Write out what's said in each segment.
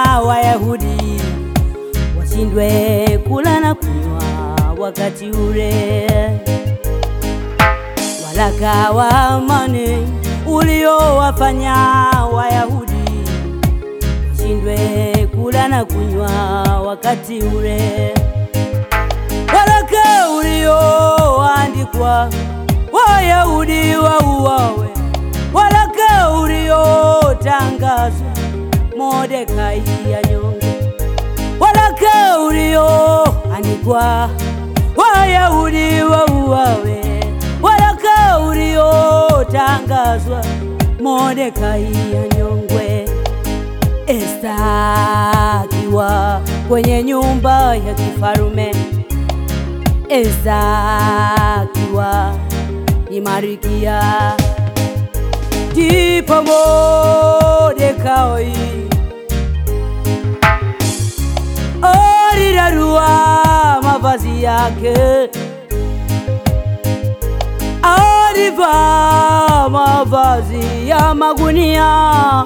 Wayahudi washindwe kula na kunywa wakati ule. Waraka wa amani uliowafanya Wayahudi washindwe kula na kunywa wakati ule. Waraka ulioandikwa Wayahudi wauawe, waraka uliotangazwa Mordekai anyongwe, waraka ulioandikwa Wayahudi wauawe, waraka uliotangazwa Mordekai anyongwe. Esta akiwa kwenye nyumba ya kifarume, Esta akiwa ni Marikia, ndipo Mordekai alirarua mavazi yake, alivaa mavazi ya magunia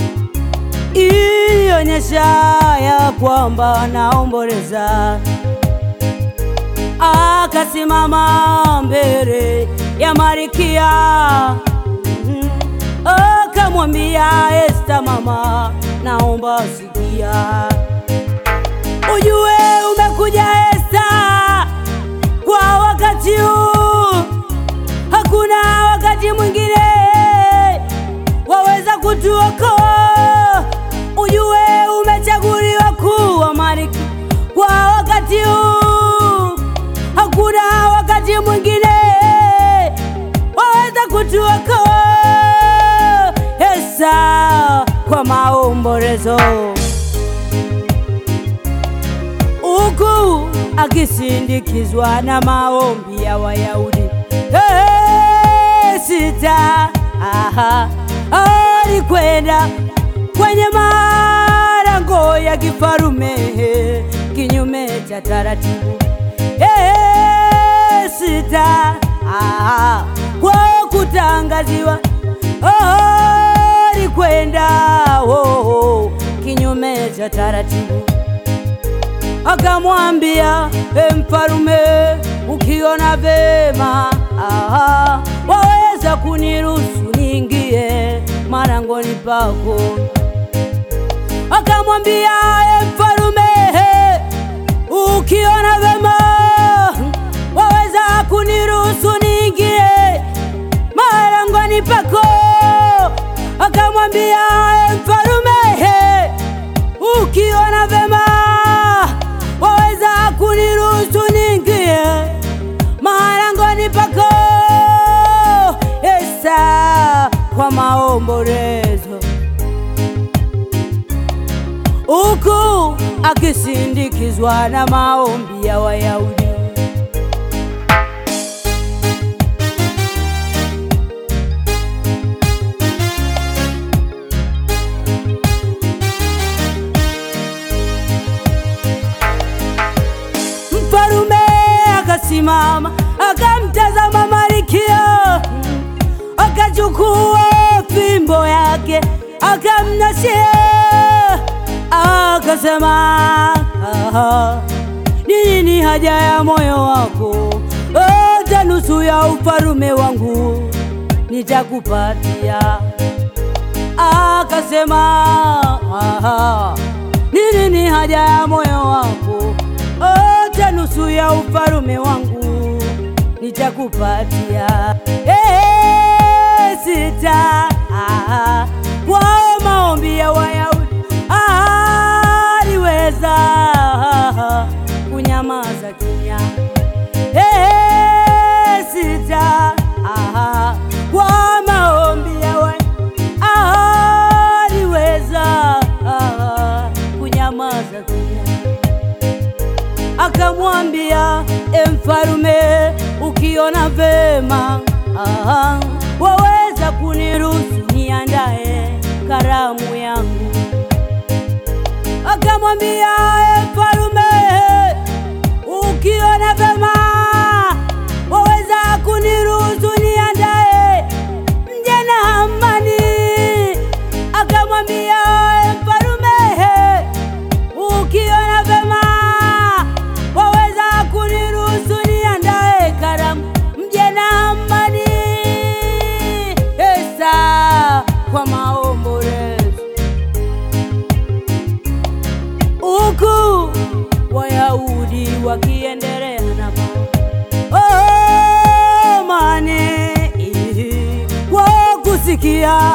ilionyesha ya kwamba naomboleza. Akasimama mbele ya Marikia, Mhm. akamwambia Esta, mama, naomba sikia, ujue umekuja Esta kwa wakati huu, hakuna wakati mwingine waweza kutuokoa. Ujue umechaguliwa kuwa malkia kwa wakati huu, hakuna wakati mwingine waweza kutuokoa. Esta kwa maombolezo huku akisindikizwa na maombi ya Wayahudi. Hey, sita aha, alikwenda kwenye malango ya kifarume kinyume cha taratibu. Hey, sita aha, kwa kutangaziwa alikwenda oh, oh, kinyume cha taratibu akamwambia e mfalume, ukiona vema aha, waweza kuniruhusu niingie malangoni pako. Akamwambia e mfalume, ukiona vema waweza kuniruhusu niingie malangoni pako. Akamwambia e mfalume, ukiona vema waweza kuniruhusu niingie malangoni pako. Esta kwa maombolezo, huku akisindikizwa na maombi ya Wayahudi. Mfalume akasimama akamtazama Malkia, akachukua fimbo yake akamnashia, akasema, "Aha, ni nini haja ya moyo wako? Hata nusu ya ufalume wangu nitakupatia." Akasema, "Aha, ni nini haja ya moyo wako? Hata nusu ya ufalume wangu nitakupatia." Eh, sita ah, kwa maombi ya Wayahudi aliweza kunyamaza kimya. Eh, sita ah, kwa maombi ya Wayahudi aliweza kunyamaza kimya akamwambia e mfalume, ukiona vema aha, waweza kuniruhusu niandae karamu yangu. Akamwambia e mfalume, ukiona vema waweza kuniruhusu niandae mje na amani. Akamwambia e mfalume, huyu akiendelea na oh, mane kwa kusikia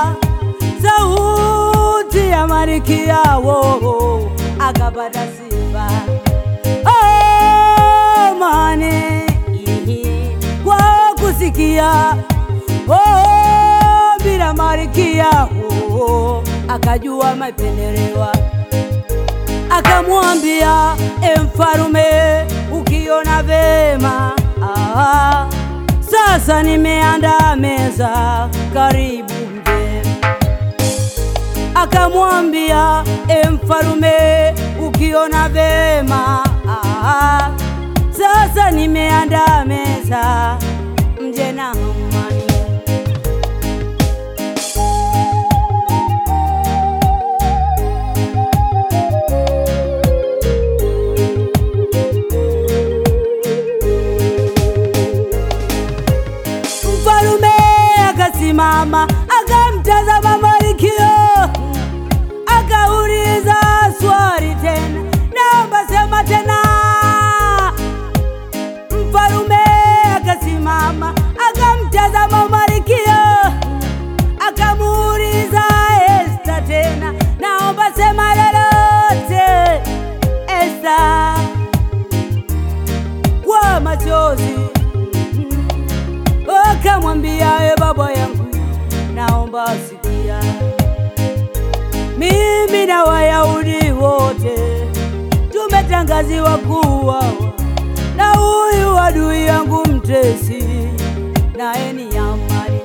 sauti ya Malkia wo akapata sifa oh, mane kwa kusikia oh, bila Malkia wo akajua mapendelewa akamwambia e mfarume, ukiona vema ah, sasa nimeandaa meza, karibu mje. Akamwambia e mfarume, ukiona vema ah, sasa nimeandaa meza, mje na amani. Mfalume akasimama akamtazama Malkia, akauliza swali tena, naomba sema tena. Mfalume akasimama akamtazama Malkia, akamuuliza Esta tena, naomba sema lolote. Esta kwa machozi akamwambia e baba yangu, naomba sikia, mimi na Wayahudi wote tumetangaziwa kuuawa na huyu adui yangu mtesi, naye ni Hamani.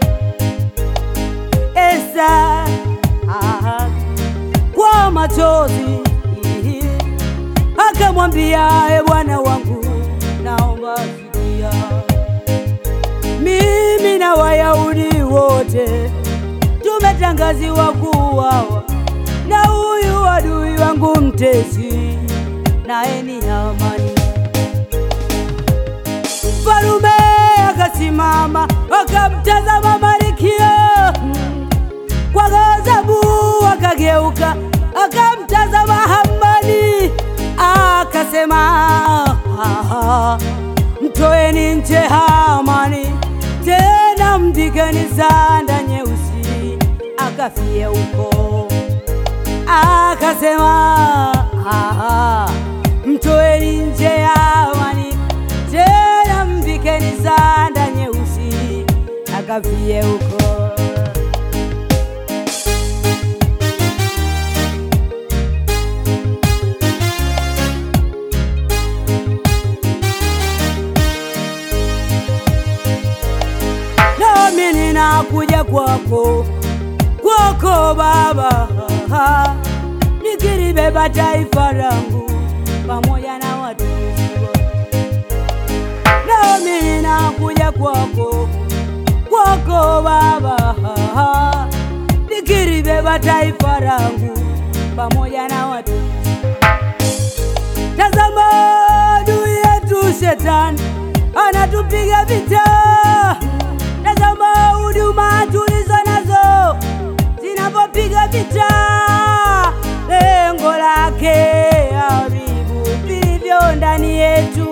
Esta aha, kwa machozi akamwambia e bwana wangu, naomba sikia mimi na Wayahudi wote tumetangaziwa kuuawa na huyu adui wangu mtesi, naye ni Hamani. Mfalume akasimama akamtazama Malkia kwa ghadhabu, akageuka akamtazama Hamani akasema, "Ah, mtoeni nje Hamani, tena mvikeni sanda nyeusi akafie huko. Akasema, "Ah, mtoeni nje Hamani, tena mvikeni sanda nyeusi akafie huko. nami ninakuja kwako kwako Baba, nikilibeba taifa langu pamoja na watumishi wako. Nami ninakuja kwako kwako Baba, nikilibeba taifa langu pamoja na watumishi Tazama adui yetu shetani anatupiga vita. Tazama huduma tulizo nazo zinapopiga vita, lengo lake haribu vilivyo ndani yetu,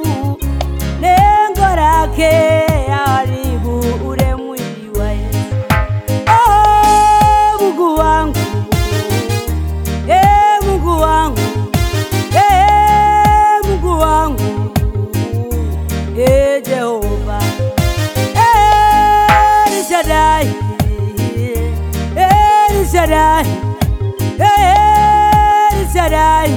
lengo lake haribu ule mwili wa Yesu. Oh, Mungu wangu, eh, Mungu wangu Ee Mungu wangu, ee Jehova, ee El Shaddai, ee El Shaddai, ee El Shaddai,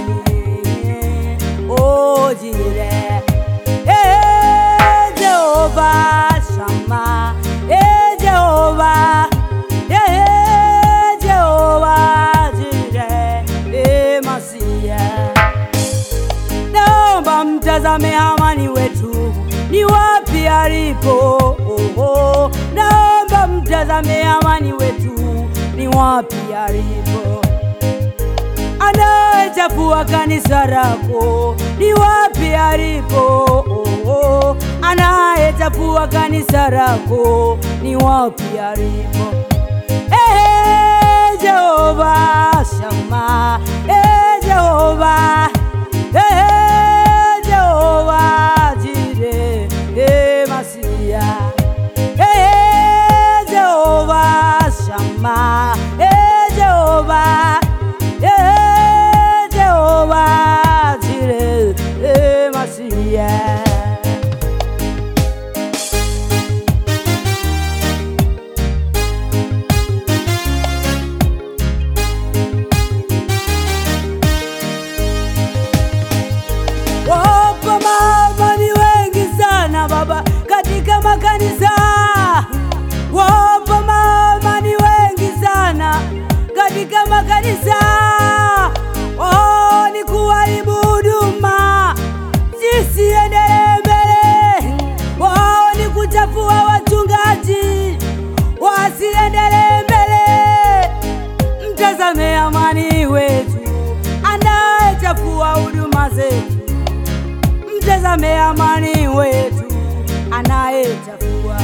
oh Jireh, ee Jehova Shammah, ee Jehova, ee Jehova Jireh, ee Masiya naomba mtazame Hamani wetu ni wapi alipo. Oh, oh. Naomba mtazame Hamani wetu ni wapi alipo. Anayechafua kanisa lako ni wapi alipo. Oh, oh. Anayechafua kanisa lako ni wapi alipo. Eh, Jehova Shama, eh, Jehova, eh, Jehova makanisa wapo maamani wengi sana katika makanisa oh, ni kuharibu huduma zisiendelee mbele wao ni kuchafua wachungaji wasiendelee mbele mtazame amani wetu anayechafua huduma zetu mtazame amani wetu anayechafua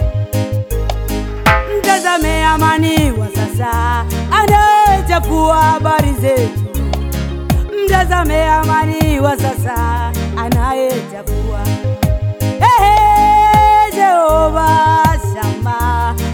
mtazame amani wa sasa anayechafua habari zetu mtazame amani wa sasa anayechafua Ehe, Jehova shamba